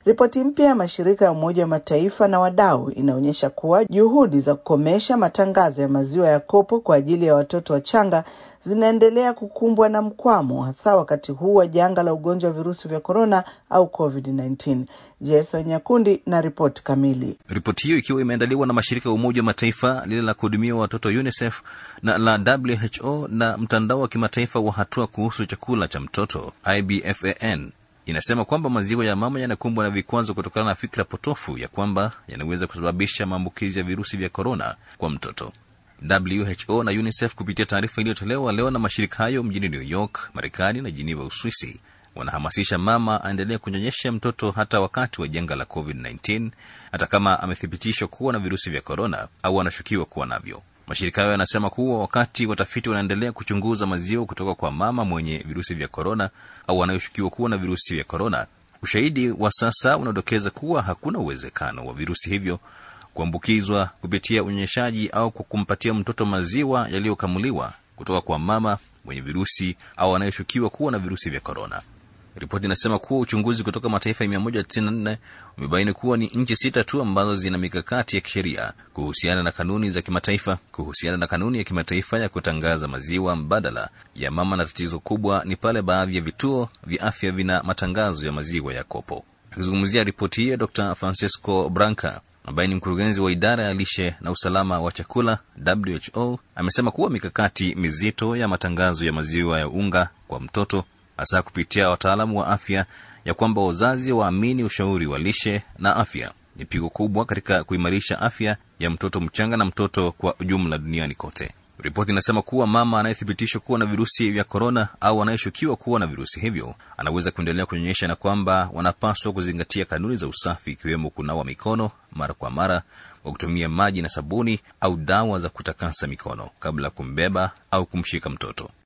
Ripoti mpya ya mashirika ya Umoja wa Mataifa na wadau inaonyesha kuwa juhudi za kukomesha matangazo ya maziwa ya kopo kwa ajili ya watoto wachanga zinaendelea kukumbwa na mkwamo, hasa wakati huu wa janga la ugonjwa wa virusi vya korona au COVID-19. Jason Nyakundi na ripoti kamili. Ripoti hiyo ikiwa imeandaliwa na mashirika ya Umoja wa Mataifa, lile la kuhudumia watoto UNICEF na la WHO na mtandao wa kimataifa wa hatua kuhusu chakula cha mtoto IBFAN inasema kwamba maziwa ya mama yanakumbwa na vikwazo kutokana na fikra potofu ya kwamba yanaweza kusababisha maambukizi ya virusi vya korona kwa mtoto. WHO na UNICEF kupitia taarifa iliyotolewa leo na mashirika hayo mjini New York, Marekani na Jiniva, Uswisi, wanahamasisha mama aendelee kunyonyesha mtoto hata wakati wa janga la COVID-19, hata kama amethibitishwa kuwa na virusi vya korona au anashukiwa kuwa navyo. Mashirika hayo yanasema kuwa wakati watafiti wanaendelea kuchunguza maziwa kutoka kwa mama mwenye virusi vya korona au anayoshukiwa kuwa na virusi vya korona, ushahidi wa sasa unaodokeza kuwa hakuna uwezekano wa virusi hivyo kuambukizwa kupitia unyonyeshaji au kwa kumpatia mtoto maziwa yaliyokamuliwa kutoka kwa mama mwenye virusi au anayeshukiwa kuwa na virusi vya korona. Ripoti inasema kuwa uchunguzi kutoka mataifa 194 umebaini kuwa ni nchi sita tu ambazo zina mikakati ya kisheria kuhusiana na kanuni za kimataifa kuhusiana na kanuni ya kimataifa ya kutangaza maziwa mbadala ya mama, na tatizo kubwa ni pale baadhi ya vituo vya afya vina matangazo ya maziwa ya kopo. Akizungumzia ripoti hiyo, Dr Francisco Branca ambaye ni mkurugenzi wa idara ya lishe na usalama wa chakula WHO amesema kuwa mikakati mizito ya matangazo ya maziwa ya unga kwa mtoto hasa kupitia wataalamu wa afya ya kwamba wazazi waamini ushauri wa lishe na afya ni pigo kubwa katika kuimarisha afya ya mtoto mchanga na mtoto kwa ujumla duniani kote. Ripoti inasema kuwa mama anayethibitishwa kuwa na virusi vya korona au anayeshukiwa kuwa na virusi hivyo anaweza kuendelea kunyonyesha na kwamba wanapaswa kuzingatia kanuni za usafi ikiwemo kunawa mikono mara kwa mara kwa kutumia maji na sabuni au dawa za kutakasa mikono kabla ya kumbeba au kumshika mtoto.